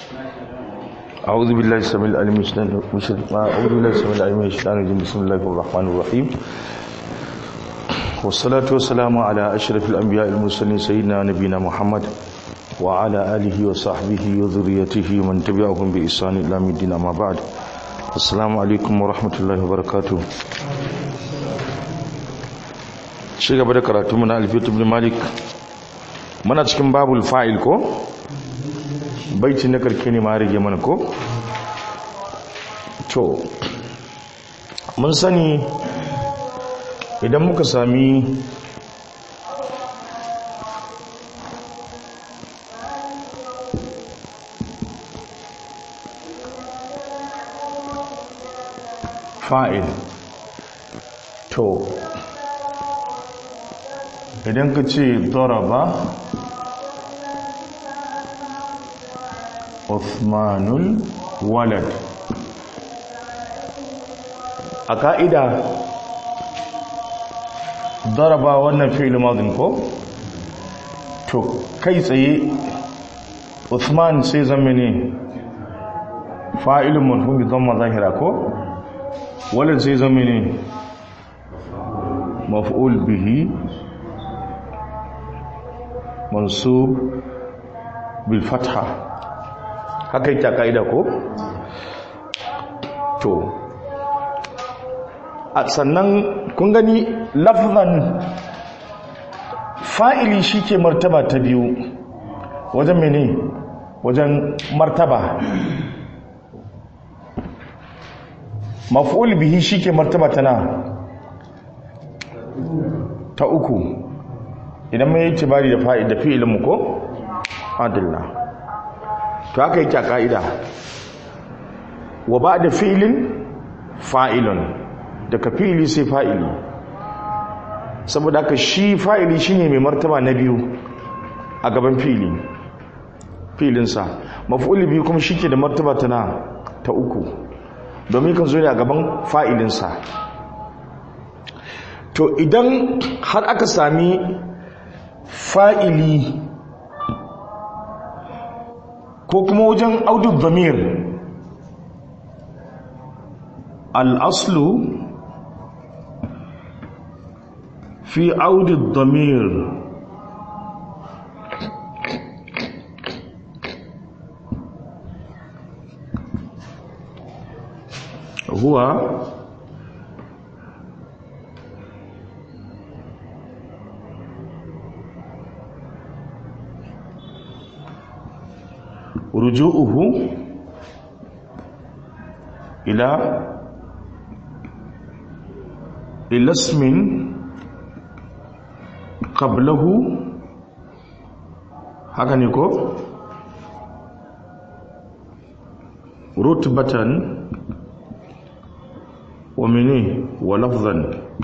أعوذ بالله السميع العليم من الشيطان أعوذ بالله السميع العليم من الشيطان الرجيم بسم الله الرحمن الرحيم والصلاة والسلام على أشرف الأنبياء المرسلين سيدنا نبينا محمد وعلى آله وصحبه وذريته ومن تبعهم بإحسان إلى يوم الدين أما بعد السلام عليكم ورحمة الله وبركاته shi gaba da karatu muna alfiyatu ibn malik muna cikin babul fa'il ko baiti na karke ne ma rage mana ko to mun sani idan muka sami fa'il to idan ka ce daraba Uthmanul walad a ka'ida daraba wannan fi'il madin ko to kai tsaye Uthman sai zama ne fa'ilun marhumi zama zahira ko walad sai zama ne maf'ul bihi mansub bil fatha haka yake kaida ko to a sannan kun gani lafzan fa'ili shike martaba ta biyu wajen mene wajen martaba maf'ul bihi shike martaba ta na ta uku idan mai tibari da fa'id da fi'ilin mu ko adilla to haka yake a ka'ida wa ba da fi'ilin fa'ilun daga fi'ili sai fa'ili saboda haka shi fa'ili shine mai martaba na biyu a gaban fi'ili fi'ilinsa maf'ul biyu kuma shi ke da martaba ta na ta uku domin kan zo ne a gaban fa'ilinsa to idan har aka sami fa'ili ko kuma wajen audu zamir al'aslu fi audu zamir huwa رجوعه إلى إلى اسم قبله haka ne ko rutbatan wa mene wa lafzan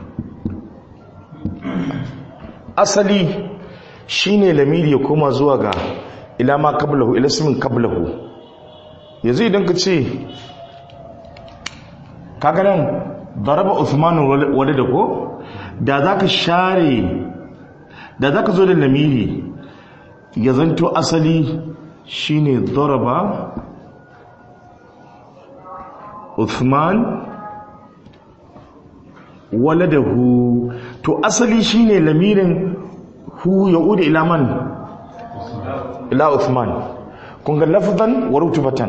asali shine lamiri ya koma zuwa ga ila ma kablahu ila ismin kablahu yanzu idan ka ce kaga nan daraba Uthman walada ko da zaka share da zaka zo da lamiri ya zanto asali shine daraba Uthman waladahu to asali shine lamirin hu yaudu ila man ila Uthman kun ga lafzan wa rutubatan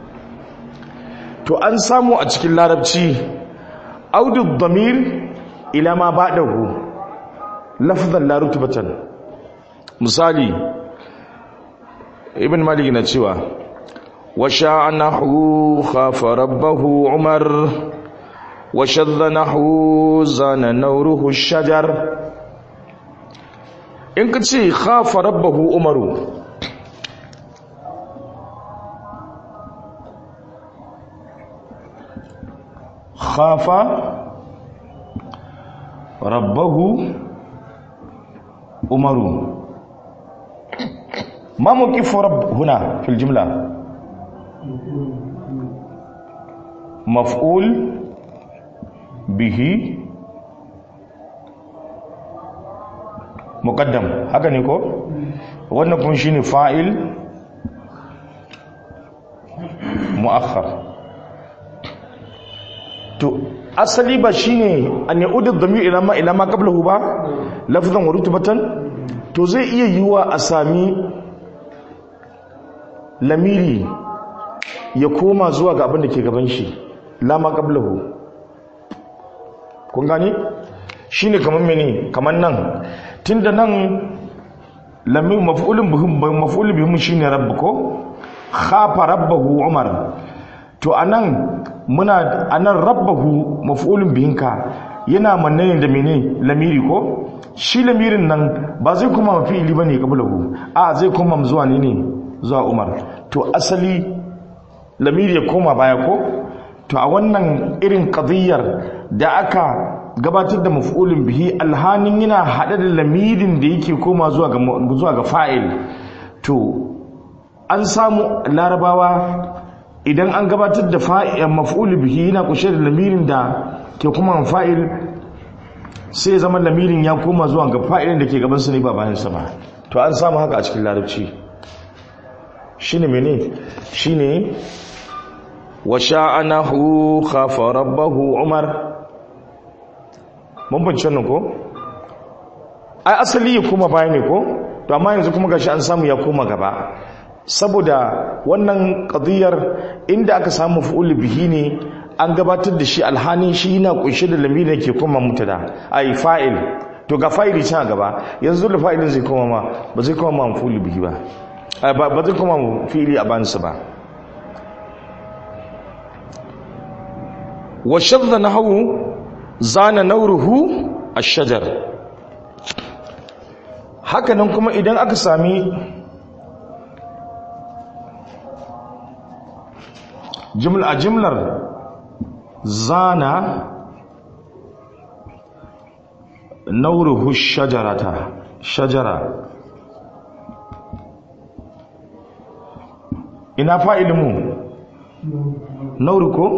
to an samu a cikin larabci audu dhamir ila ma ba'dahu lafzan la rutubatan misali ibn malik na cewa wa sha'anahu khafa rabbahu umar wa shadhanahu zana nawruhu shajar in ka ce khafa rabbahu umaru خاف ربه عمر ما موقف رب هنا في الجملة مفعول به muqaddam haka ne ko wannan kun shine fa'il mu'akhar to asali ba shine an yaudu dhamir ila ma ila ma qablahu ba lafzan wa rutbatan to zai iya yiwa a sami lamiri ya koma zuwa ga abin da ke gaban shi la ma qablahu kun gani shine kaman mene kaman nan tunda nan lamir maf'ulun bihim maf'ulun bihim shine rabbuko khafa rabbahu umar to anan muna anan rabbahu maf'ulun bihinka yana manne da mene lamiri ko shi lamirin nan ba zai kuma mafi'ili bane qablahu a zai kuma zuwa ne ne zuwa umar to asali lamiri ya koma baya ko to a wannan irin qadiyar da aka gabatar da maf'ulun bihi alhanin yana hade da lamirin da yake koma zuwa ga zuwa ga fa'il to an samu larabawa idan an gabatar da fa'il maf'ul bihi yana kushe da lamirin da ke kuma fa'il sai zama lamirin ya koma zuwa ga fa'ilin da ke gaban sa ne ba bayan sa ba to an samu haka a cikin larabci shine mene shine wa sha'anahu khafa rabbahu umar mun bance nan ko ai asali ya koma baya ne ko to amma yanzu kuma gashi an samu ya koma gaba saboda wannan ƙadiyar inda aka samu fi'ul bihi ne an gabatar da shi alhanin shi yana kunshe da lamirin ke kuma mutada ai fa'il to ga fa'ili can gaba yanzu da fa'ilin zai koma ma ba zai koma ma fi'ul bihi ba ba zai koma fi'ili a bansu ba wa shadda nahwu zana nauruhu ash-shajar hakanan kuma idan aka sami a jimlar zana nauruhu shajarata shajara ina fa'ilinmu nauru ko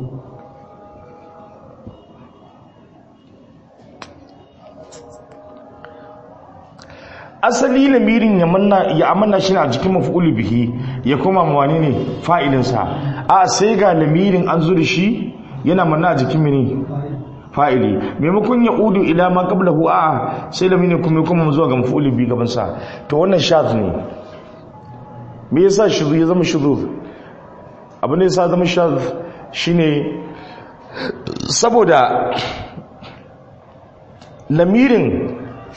asali lamirin ya manna ya amanna shi a jikin maf'ul bihi ya koma mawani ne fa'ilinsa a sai ga lamirin an zo da shi yana manna a jikin mini fa'ili maimakon ya udu ila ma qablahu a sai lamirin kuma ya koma zuwa ga maf'ul bihi gaban sa to wannan shadh ne me yasa shudhu ya zama shudhu abin da yasa zama shadh shine saboda lamirin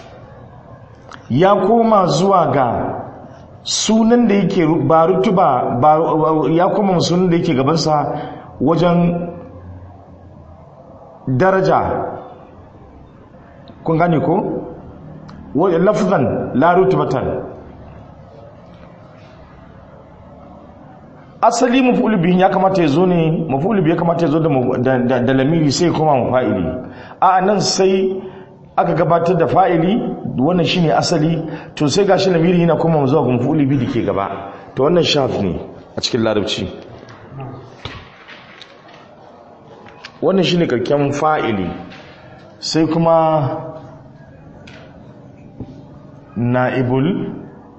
ya koma zuwa ga sunan da yake ba rutuba ba ya koma sunan da yake gabansa wajen daraja kun gane ko lafzan la rutubatan asali maf'ul bihi ya kamata ya zo ne maf'ul bihi ya kamata ya zo da da lamiri sai kuma mafa'ili a nan sai aka gabatar da fa'ili wannan shine asali to sai gashi lamiri yana kuma zuwa ga maf'ul bihi dake gaba to wannan shaf ne a cikin larabci wannan shine karken fa'ili sai kuma na'ibul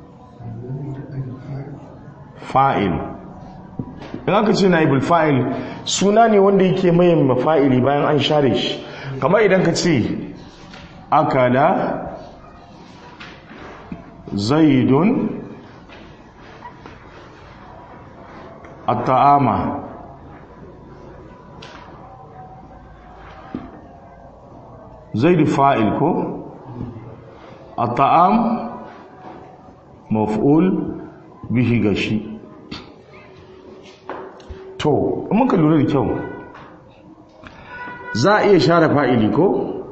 fa'il in aka ce na'ibul fa'il suna ne wanda yake mai mafa'ili bayan an share shi kamar idan ka ce akala zaidun at-ta'ama zaidu fa'il ko at-ta'am maf'ul bihi gashi to muka lura da kyau za a iya share fa'ili ko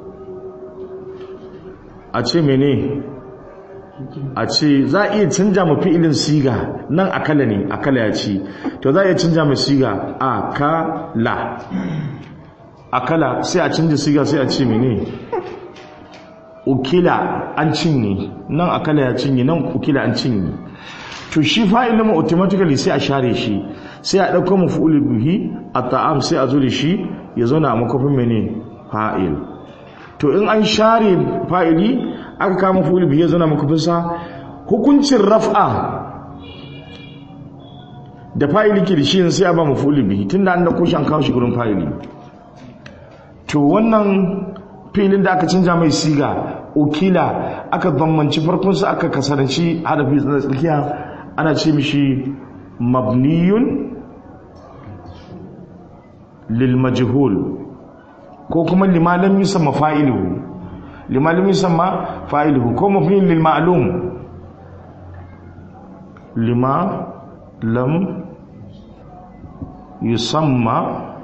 a ce mene a ce za a iya canja ma fi'ilin siga nan akala ne akala ya ci to za a iya canja ma siga akala akala sai a canja siga sai a ce mene ukila an cinye nan akala ya cinye nan ukila an cinye to shi fa'ilin mu automatically sai a share shi sai a ɗauko mafi'ul bihi a ta'am sai a zo da shi ya zauna a makofin mene fa'il to in an share fa'ili aka kama mafi'ul bihi ya zauna a makofinsa hukuncin raf'a da fa'ili ke da shi sai a ba maf'ulun bihi tunda an dauko shi an kawo shi gurin fa'ili to wannan filin da aka canja mai siga ukila aka zammanci farkon sa aka kasaranci harafi na tsakiya ana ce mishi mabniyun lil majhul ko kuma limalam yusamma fa'iluhu limalam yusamma fa'iluhu ko mabniyun lil ma'lum lima lam yusamma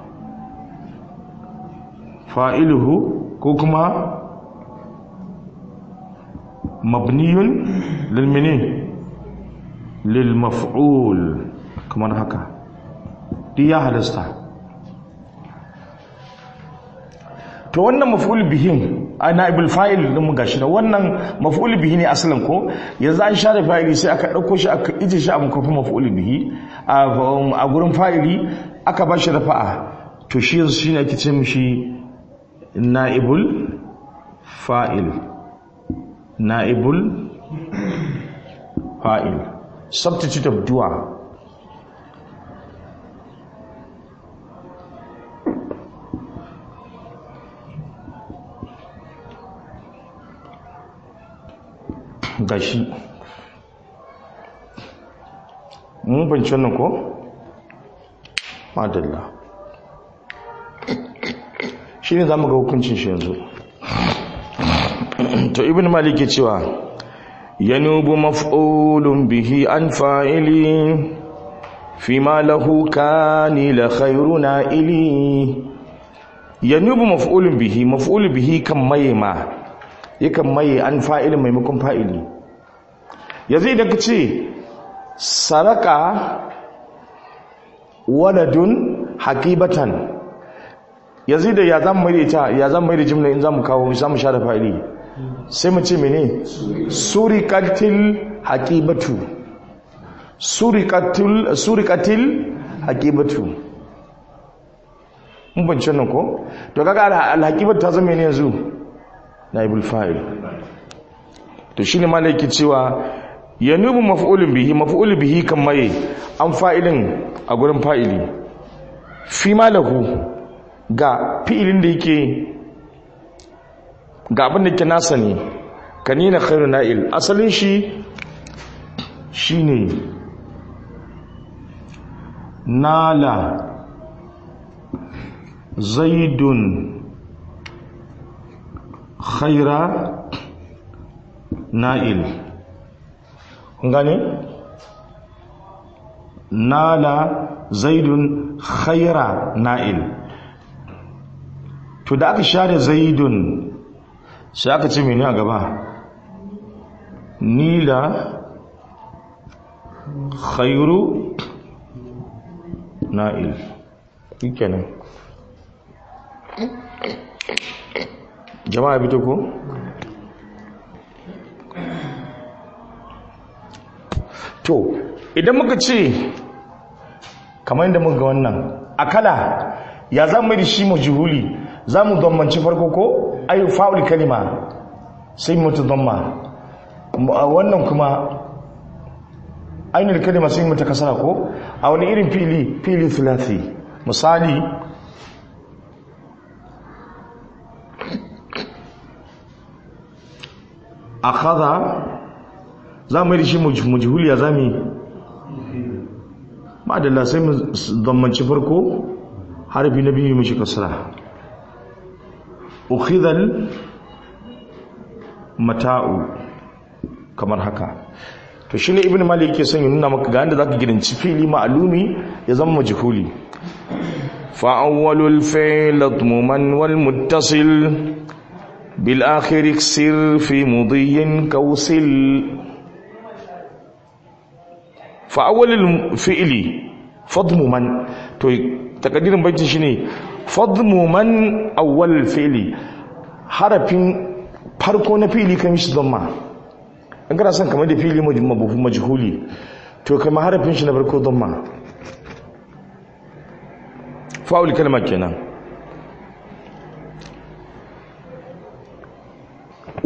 fa'iluhu ko kuma mabniyun lilmini lilmaf'ul kamar haka duk ya halasta to wannan maf'ul bihin a na'ibul fa'il din mu gashi da wannan maf'ul bihi ne asalin ko yanzu an share fa'ili sai aka dauko shi aka ije shi a makofin maf'ul bihi a gurin fa'ili aka ba shi rafa'a to shi yanzu shine ake ce mishi na'ibul fa'il na'ibul fa'il substitute of dua gashi mun banci wannan ko? madalla shi ne za mu ga hukuncin shi yanzu to ibn malik cewa yanubu maf'ulun bihi an fa'ili fi ma lahu kani la khairuna ili yanubu maf'ulun bihi maf'ulun bihi kan maye ma yakan maye an fa'ilin maimakon fa'ili yanzu idan ka ce saraka waladun hakibatan yanzu da ya zan mai da ita ya zan mai da jimla in za mu kawo za mu sha da fa'ili sai mu ce mene surikatil hakibatu surikatil surikatil hakibatu mun bance nan ko to kaga al-hakibatu ta zama ne yanzu naibul fa'il to shine malaki cewa yanubu maf'ulun bihi maf'ulun bihi kan maye an fa'ilin a gurin fa'ili fi malahu ga fi'ilin da yake ga abin da ke nasa ne kanina khairu na'il asalin shi shine nala zaidun khaira na'il kun gane nala zaidun khaira na'il to da aka share zaidun sai aka ce mene a gaba nila khairu na'il kenan jama'a bito ko to idan muka ce kamar yadda muka ga wannan akala ya za mu da shi majuhuli za mu zammanci farko ko ayi fa'ul kalima sai mutu zamma wannan kuma ainihin kalima sai mutu kasara ko a wani irin fili fili thulathi misali akhadha za mu yi da shi mujhuliya za mu yi ma'adalla sai mu zammanci farko harfi na biyu mashi kasara ukhidhal mata'u kamar haka to shine ibnu malik yake son ya nuna maka ga inda zaka gidanci fili ma'lumi ya zama majhuli fa awwalul fi'l atmuman wal muttasil bil akhir iksir fi mudiyyin kawsil fa awwalul fi'li fadmuman to takaddirin baitin shine fadmuman awwal fi'li harafin farko na fili kan shi zamma in kana son kamar da fili majhuli to kamar harafin shi na farko zamma fa'ul kalma kenan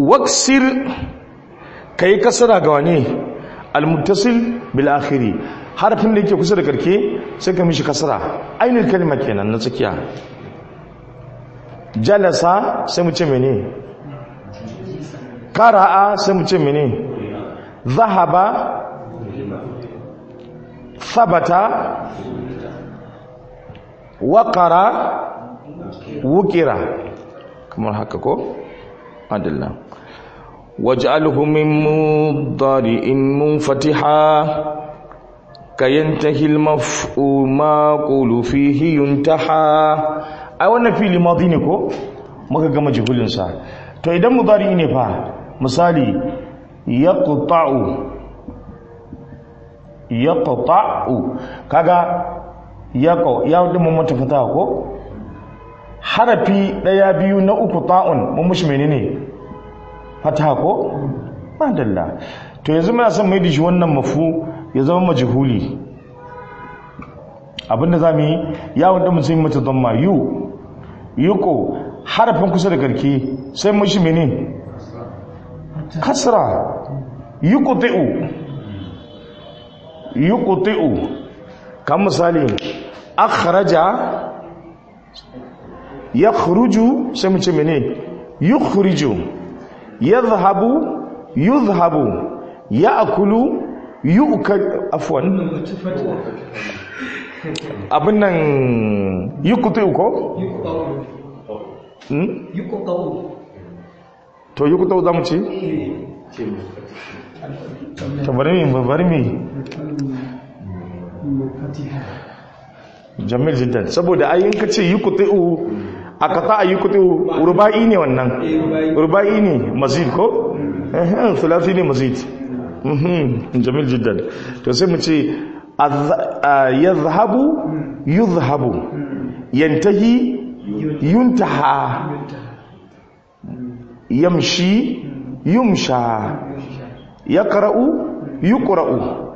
waksir kai kasara ga wani almuttasil bil akhiri harafin da yake kusa da karke sai ka mishi kasra ainihin kalma kenan na tsakiya jalasa sai mu ce mene qara'a sai mu ce mene zahaba thabata waqara wukira kamar haka ko adalla waj'alhu min mudari'in munfatiha kayantahi al-maf'ul ma qulu fihi yuntaha ai wannan fili madi ne ko muka gama jihulin sa to idan mudari ne fa misali yaqta'u yaqta'u kaga yaqo ya dimu mata fata ko harafi ɗaya biyu na uku ta'un mun mushi menene fata ko madalla to yanzu muna son mai da shi wannan mafu ya zama majhuli abinda za mu yi ya wanda mun sai mata dhamma yu yuko harafin kusa da garke sai mushi menene kasra yuqti'u yuqti'u kan misali akhraja yakhruju sai mu ce mene yukhriju yadhhabu yudhhabu ya'kulu yu'kal afwan abin nan yukutu ko to yukutu za mu ce to bari mi bari mi jamil jiddan saboda ayin ka ce yukutu a kasa a yukutu ruba'i ne wannan ruba'i ne mazid ko eh thulathi ne mazid mhm jamil jiddan to sai mu ce yadhhabu yudhhabu yantahi yuntaha yamshi yumsha yaqra'u yuqra'u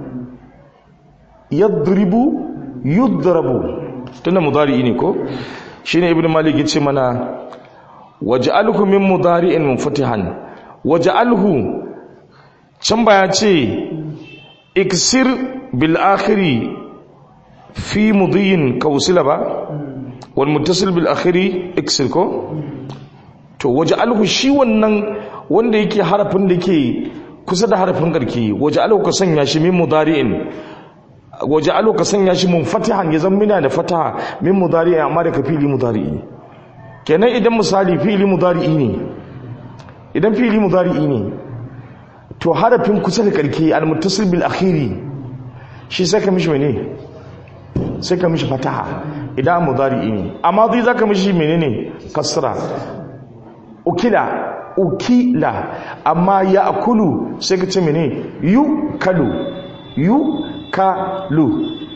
yadribu yudrabu tunda mudari ne ko shine ibnu malik yace mana waj'alhu min mudari'in munfatihan waj'alhu can baya ce iksir bil akhiri fi mudiyin kausila ba wal muttasil bil akhiri iksir ko to waj'alhu shi wannan wanda yake harafin da yake kusa da harafin garki waj'alhu ka sanya shi min mudari'in waj'alhu ka sanya shi munfatihan ya zama mina da fataha min mudari'in amma da ka fili mudari'i kenan idan misali fili mudari'i ne idan fili mudari'i ne to harafin kusa da karke al-muttasil bil akhiri shi sai ka mishi mene sai ka mishi fataha idan mudari'i ne amma zai zaka mishi menene kasra ukila ukila amma ya akulu sai ka ce mene yu kalu yu kalu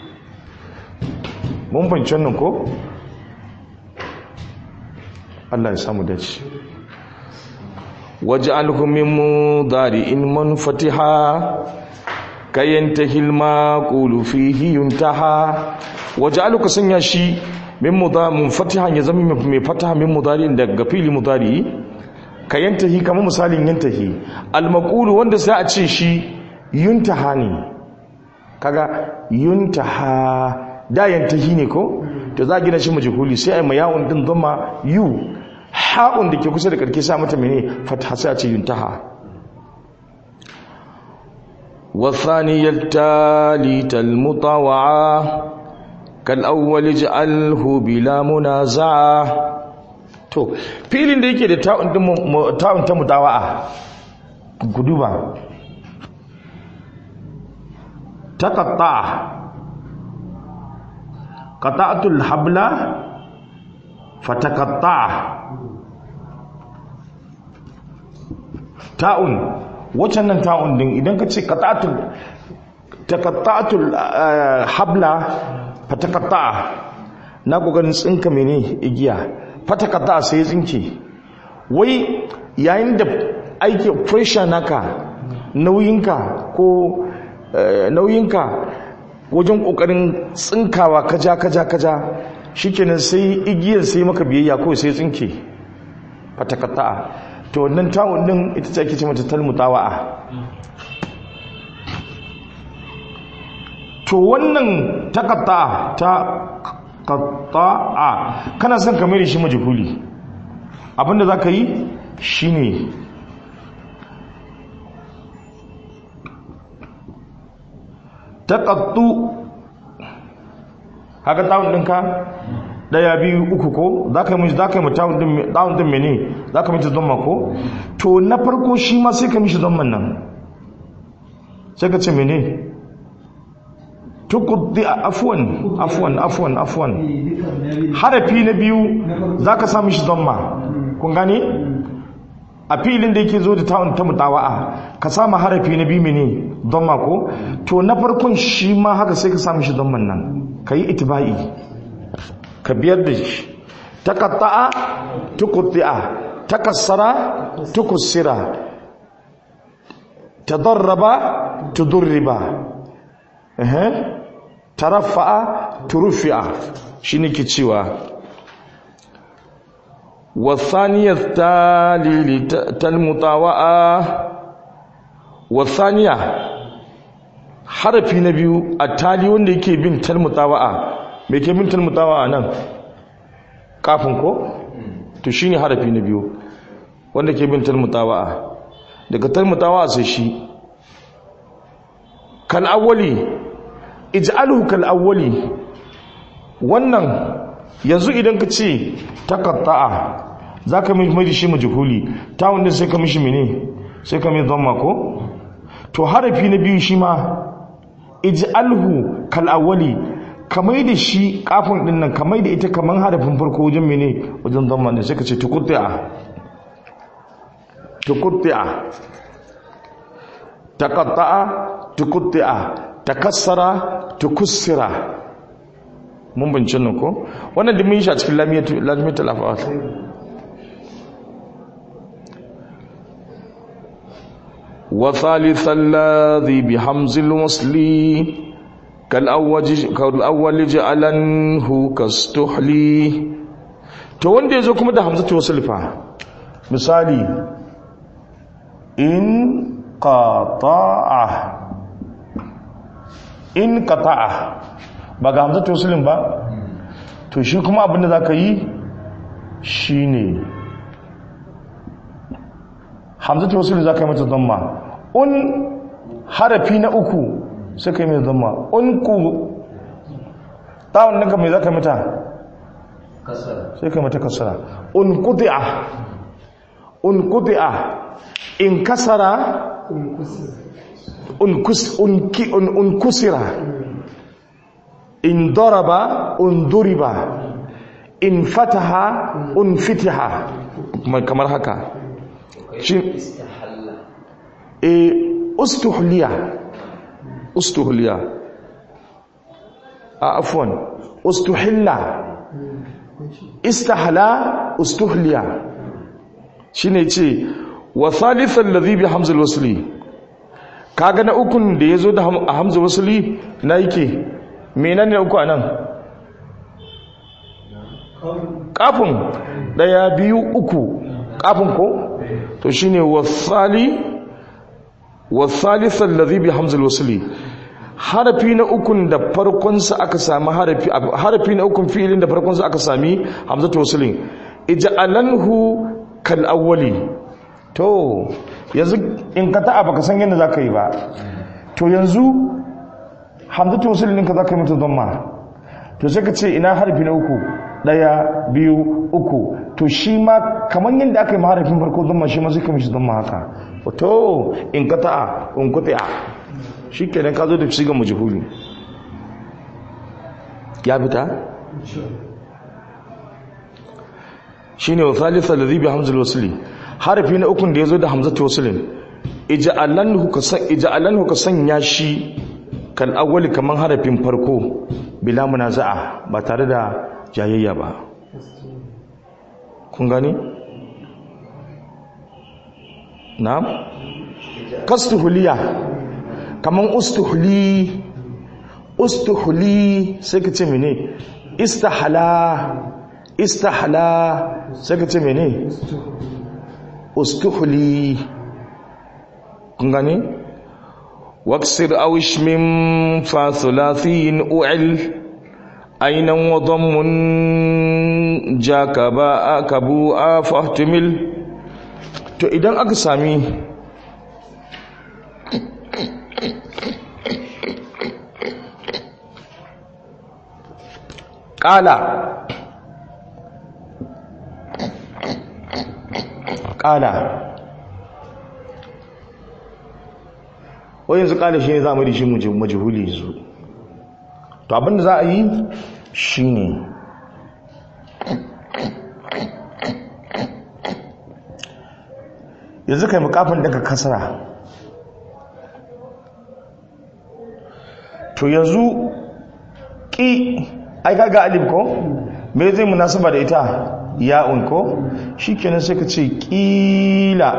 mun fahimci wannan ko Allah ya samu dace waj'alhu min mudari'in munfatiha kayantahi al-maqulu fihi yuntaha waj'alhu sanya shi min mudamun fatihan ya zama mai fataha min mudari'in daga fili mudari kayantahi kamar misalin yantahi al-maqulu wanda sai a ce shi yuntaha ne kaga yuntaha da yantahi ne ko to za gina shi majhuli sai ai mayawun din zama yu ha'un da ke kusa da karke sa mata mene fatha sai a ce yuntaha والثاني التالي المطوعة كالأول اجعله بلا منازعة to filin da yake da ta'un ta'un ta mutawa'a ku duba taqatta qata'tul habla fataqatta ta'un waccan nan ta'un din idan ka ce qata'tul taqatta'tul habla fataqatta na kokarin tsinka mene igiya fataqatta sai tsinke wai yayin da aiki pressure naka nauyinka ko nauyinka wajen kokarin tsinkawa kaja kaja kaja shikenan sai igiyar sai maka biyayya ko sai tsinke fataqatta to wannan tawon din ita ce ake ce mata talmutawa'a to wannan takatta ta qatta'a kana son ka mai shi majhuli abinda zaka yi shine taqattu haka tawun dinka daya biyu uku ko zaka yi zaka yi tawun din tawun din mene zaka mishi dhamma ko to na farko shi ma sai ka mishi dhamman nan sai ka ce mene tukuddi afwan afwan afwan afwan harafi na biyu zaka sa mishi dhamma kun gane a filin da yake zo da ta'un ta mutawa'a ka sama harafi na biyu mene dhamma ko to na farkon shi ma haka sai ka sa mishi dhamman nan kai itba'i ka biyar da shi taqatta'a tuqti'a takassara tukussira tadarraba tudurriba eh taraffa'a turfi'a shine ke cewa والثانية التالي تالمطاوعة والثانية حرفي نبيو التالي wanda yake bin talmutawa'a me ke bin talmutawa'a nan kafin ko to shine harafi na biyu wanda ke bin talmutawa'a daga talmutawa'a sai shi kal awwali ij'alhu kal awwali wannan yanzu idan ka ce takatta'a za ka mai da shi majhuli ta wanda sai ka mishi mene sai ka mai zama ko to harafi na biyu shi ma ij'alhu kal awwali kamar da shi kafin din nan kamar da ita kamar harafin farko wajen mene wajen zama ne sai ka ce tukutti'a tukutti'a taqatta'a tukutti'a takassara tukussira mun bincin nan ko wannan da mun yi shi a cikin lamiyatul afawat wa thalitha alladhi bi hamzil wasli kal awwaj kal awwal ja'alanhu kastuhli to wanda yazo kuma da hamzatu wasl fa misali in qata'a in qata'a ba ga hamzatu wasulin ba to shi kuma abinda za ka yi shi ne hamzatu wasulin za ka yi mata zama un harafi na uku sai ka yi mai zama un ku tawon naka mai za ka mata sai ka yi mata kasara un kudi'a un kudi'a in kasara un kusira in daraba unduriba in fataha unfitiha kamar haka shi e ustuhliya ustuhliya a afwan ustuhilla istahla ustuhliya shine ce wa thalithan ladhi bi hamzal wasli kaga na ukun da yazo da hamzal wasli na yake menene uku a nan kafin daya biyu uku kafin ko to shine wasali wasalisan ladhi bi hamzul wasli harafi na ukun da farkon sa aka sami harafi harafi na ukun fi'ilin da farkon sa aka sami hamzatu waslin ij'alanhu kal awwali to yanzu in ka ta'a baka san yadda zaka yi ba to yanzu hamzatu waslin ɗinka zaka yi mata dhamma to sai ka ce ina harfi na uku daya biyu uku to shi ma kamar yadda aka yi maharafin farko dhamma shi ma sai ka mishi dhamma haka to in ka ta'a in ku ta'a shi kenan ka zo da shiga majhuli ya fita shine wa thalitha alladhi bi hamzul wasli harafi na ukun da yazo da hamzatu waslin ija'alanhu ka san ija'alanhu ka sanya shi kal awwali kaman harafin farko bila munaza'a ba tare da jayayya ba kun gani na'am kastuhuliya kaman ustuhli ustuhli sai ka ce mene istahala istahala sai ka ce mene ustuhli kun gani واكسر أو اشمم فثلاثي أعل أين وضم جاك باء كبوء فاحتمل to idan aka sami ƙala ƙala wai yanzu ƙala shi ne za mu da shi majihuli yanzu to abinda za a yi shi ne yanzu kai mukafin daga kasara to yanzu ƙi ai kaga alif ko me zai munasaba da ita ya'un ko shikenan sai ka ce ƙila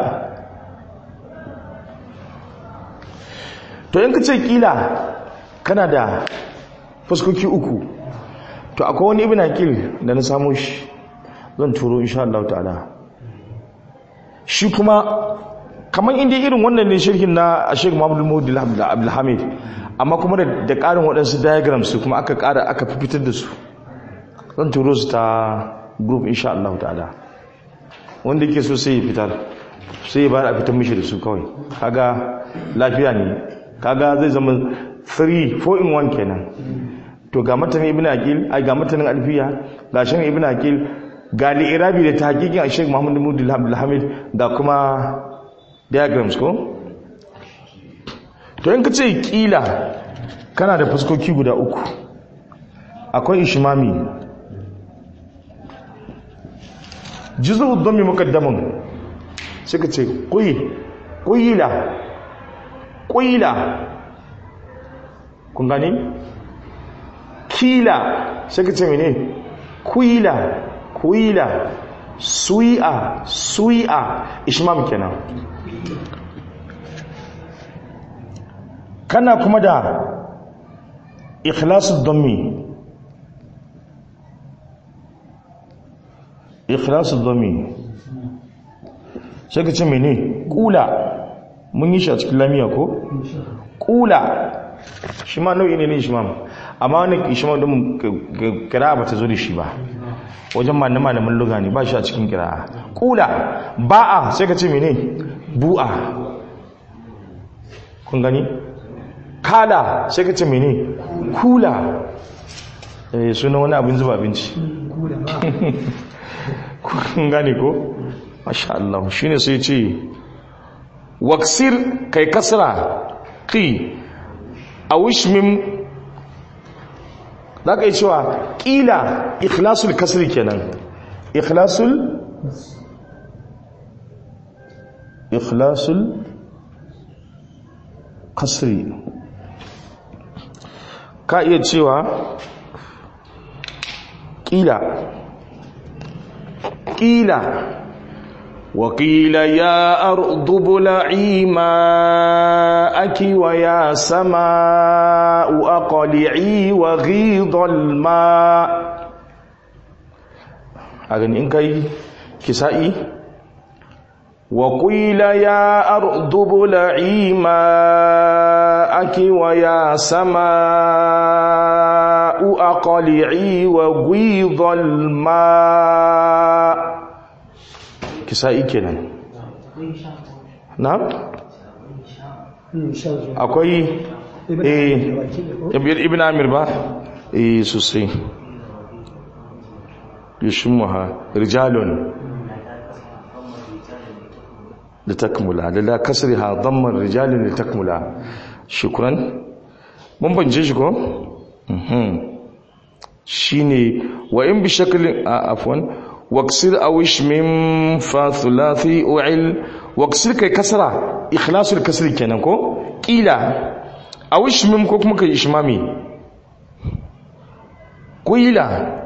to in ka ce ƙila kana da fuskoki uku to akwai wani ibn akil da na samu shi zan turo insha Allah ta'ala shi kuma kamar inda irin wannan ne shirkin na Sheikh Muhammad Mahmud Abdulhamid amma kuma da ƙarin waɗansu diagrams su kuma aka ƙara aka fitar da su zan turo su ta group insha Allah ta'ala wanda yake so sai ya fitar sai ya bayar a fitar mishi da su kawai kaga lafiya ne kaga zai zama 3 4 in 1 kenan to ga matanin ibn aqil ai ga matanin alfiya ga shan ibn aqil ga li'irabi da tahqiqin Sheikh Muhammad bin Abdul Hamid da kuma diagrams ko to in kace kila kana da fuskoki guda uku akwai ishmami juzu dhammi muqaddamun sai kace quyi quyila quyila kun gani kila sai kace mene kuyila kuyila sui'a sui'a ishmam kenan kana kuma da ikhlasu dhammi ikhlasu dhammi sai ka ce mene kula mun yi shi a cikin lamiya ko kula shi ma nau'i ne ne ishmam amma wani ishmam din kira ba ta zo da shi ba wajen malamin luga ne ba shi a cikin kira kula ba'a sai ka ce mene bu'a kun gani kala sai ka ce mene kula eh suna wani abin zuba abinci kun gani ko masha Allah shine sai ce waksir kai kasra qi awishmim za ka yi cewa ƙila ikhlasul kasri kenan ikhlasul ikhlasul kasri ka iya cewa ƙila ƙila وقيل يا أرض ابلعي ماءك ويا سماء أقلعي وغيض الماء أغني إنكي كسائي وقيل يا أرض ابلعي ماءك ويا سماء أقلعي وغيض الماء kisa'i kenan na akwai eh ibn amir ba eh sosai yashmuha rijalun da takmula da la kasriha damman rijalun da takmula shukran mun banje shi ko mhm shine wa in bi shaklin afwan واكسر او اشمم فثلاثي اعل واكسر كي كسرة اخلاص الكسر kenan ko kila aw ishmim ko kuma kai ishmami qila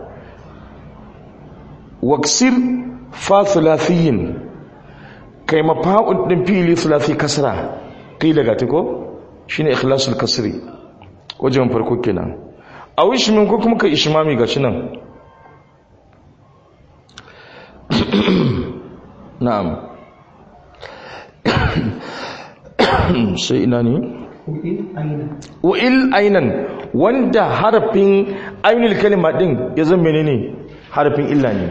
waksir fa thulathiyin kai mafa'ul din fili thulathi kasra qila ga ta ko shine ikhlasul kasri wajen farko kenan aw ishmim ko kuma kai ishmami ga shi nan na'am sai ina ne u'il ainan wanda harafin ainul kalima din ya zama menene harafin illa ne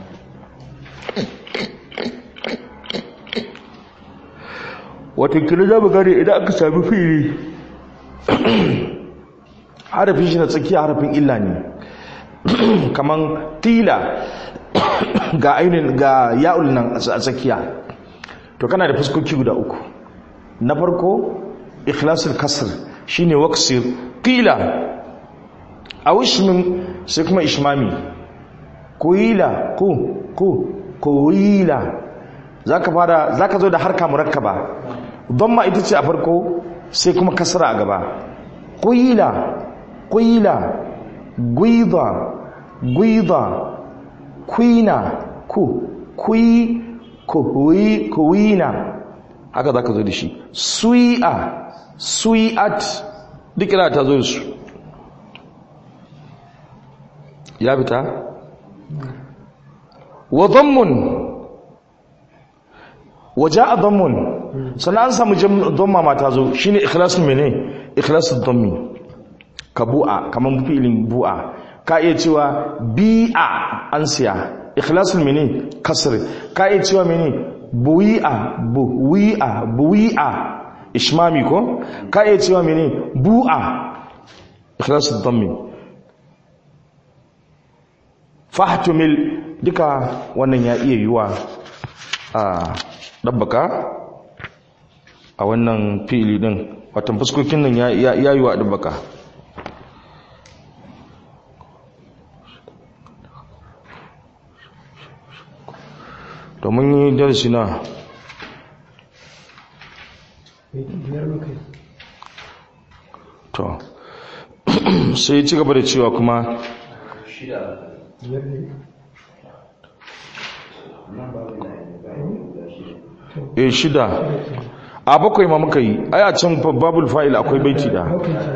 watakila za mu gane idan aka sami fili harafin shi na tsakiya harafin illa ne kaman tila ga ainihin ga ya'ul nan a tsakiya to kana da fuskoki guda uku na farko ikhlasul kasr shine waqsir qila aw ishmin sai kuma ishmami kuila ku ku kuila zaka fara zaka zo da harka murakkaba dhamma ita ce a farko sai kuma kasra a gaba kuila kuila guida guida kuina ku kui kuwi kuwina haka zaka zo da shi sui'a sui'at duk ina ta zo da su ya fita wa dhammun wa ja'a dhammun sannan an samu dhamma ma ta zo shine ikhlasul mene ikhlasul dhammi ka bu'a kaman fi'ilin bu'a ka iya cewa bi'a an siya ikhlasul mene kasr ka iya cewa mene buwi'a buwi'a buwi'a ishmami ko ka iya cewa mene bu'a ikhlasul dhammi fahtumil duka wannan ya iya yiwa a dabbaka a wannan fili din watan fuskokin nan ya ya yiwa dabbaka domin yi darasi na to sai ci gaba da cewa kuma e shida a bakwai ma muka yi ai a can babul fa'il akwai baiti da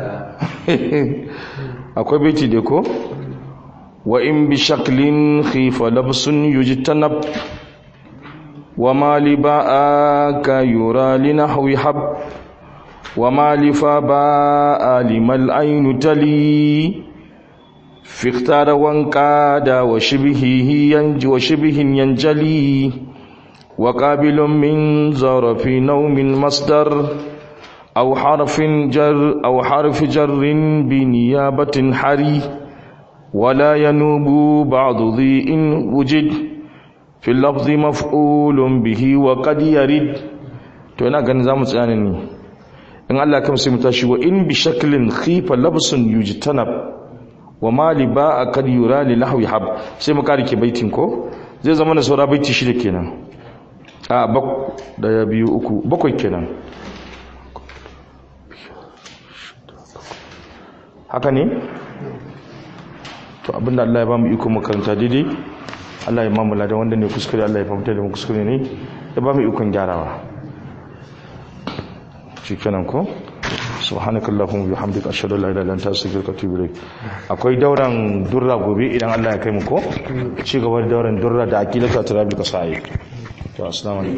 akwai baiti da ko wa in bi shaklin khifa labsun yujtanab wa ma li ba'aka yura li nahwi hab wa ma li fa ba'a limal aynu tali في اختار وانقاد وشبهه ينج وشبه ينجلي وقابل من ظرف نوم مصدر أو حرف جر أو حرف جر بنيابة حري ولا ينوب بعض ذي إن وجد في اللفظ مفعول به وقد يرد to ina ganin zamu tsaya ne in Allah ya kamsa mu tashi wa in bi shaklin khifa labsun yujtanab wa mali ba a kad yura li lahwi hab sai mu karike baitin ko zai zama na saura baiti shida kenan a bak daya biyu uku bakwai kenan haka ne to abinda Allah ya ba mu iko makaranta daidai Allah ya mamula da wanda ne kuskure Allah ya fahimta da mu kuskure ne ya ba mu ikon gyarawa shi kenan ko subhanakallahumma bihamdika ashhadu an la ilaha illa anta astaghfiruka wa atubu ilaik akwai dauran durra gobe idan Allah ya kai mu ko ci gaba da dauran durra da aqidatu at-tarabil qasai to assalamu alaikum